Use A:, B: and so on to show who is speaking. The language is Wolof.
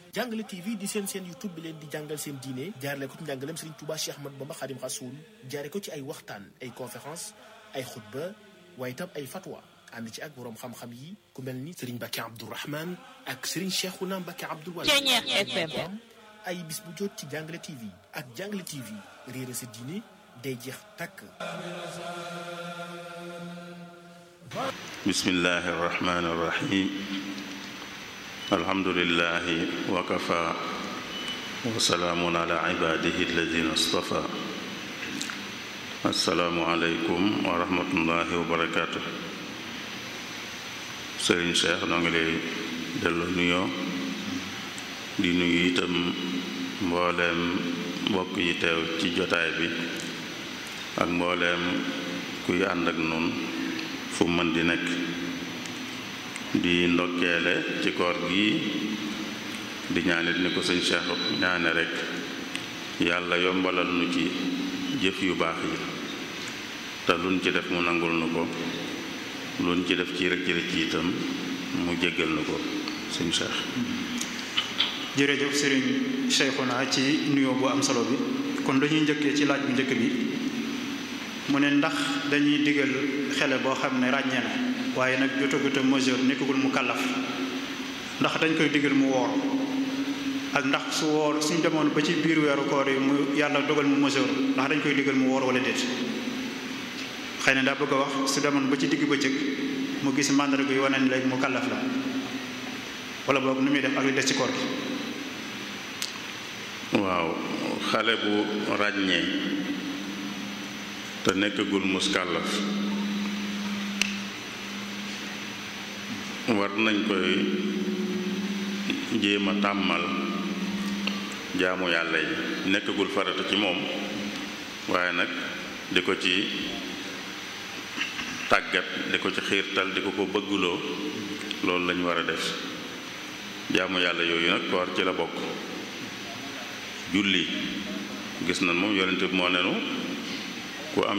A: jàngale TV di seen seen YouTube bi leen di jàngal seen diine jaarale ko ci njàngaleem Serigne Touba Cheikh Ahmad Bamba Khadim Rasoul jaare ko ci ay waxtaan ay conférence ay xutba waaye itam ay fatwa ànd ci ak boroom xam-xam yi ku mel ni Serigne Mbacke Abdourahmane ak Serigne Cheikhouna Mbacke Abdoul Wahab ay bis bu jot ci jàngale TV ak jàngale TV réere sa diine day jeex takk
B: bismillahi irrahmani irrahim alhamdulilahi wa kafa wa salaamun ala ibadihi alladina stafa assalaamu aleykum wa rahmatullahi wa barakatuh sëriñ Cheikh noo ngi lay delloo nuyoo di nuyu itam mbooleem mbokk yi teew ci jotaay bi ak mbooleem kuy ànd ak nun fu mën di nekk di ndokkeele ci koor gi di ñaanit ni ko sëñ Cheikh ñaane rekk yàlla yombalal nu ci jëf yu baax yi te luñ ci def mu nangul nu ko luñ ci def ci rëcc rëcc itam mu jéggal nu ko sëñ Cheikh
C: jërëjëf sëriñ Cheikhouna ci nuyoo bu am solo bi kon dañuy njëkkee ci laaj bu njëkk bi mu ne ndax dañuy digal xele boo xam ne ràññee na waaye nag jotaguta mesure nekkagul mu kàllaf ndax dañ koy digal mu woor ak ndax su woor suñ demoon ba ci biir weeru koor yi mu yàlla dogal mu mesure ndax dañ koy digal mu woor wala déet xëy na daa bëgg a wax su demoon ba ci digg bëccëg mu gis màndarga yu wane ne léegi mu kàllaf la wala boog nu muy def ak li des ci koor gi
B: waaw xale bu ràññee te nekkagul muskàllaf war nañ koy jéem a tàmmal jaamu yàlla yi nekkagul farata ci moom waaye nag di ko ci tàggat di ko ci xiirtal di ko ko bëgguloo loolu lañ war a def jaamu yàlla yooyu nag koor ci la bokk julli gis nañ moom yonente bi moo nenu ku am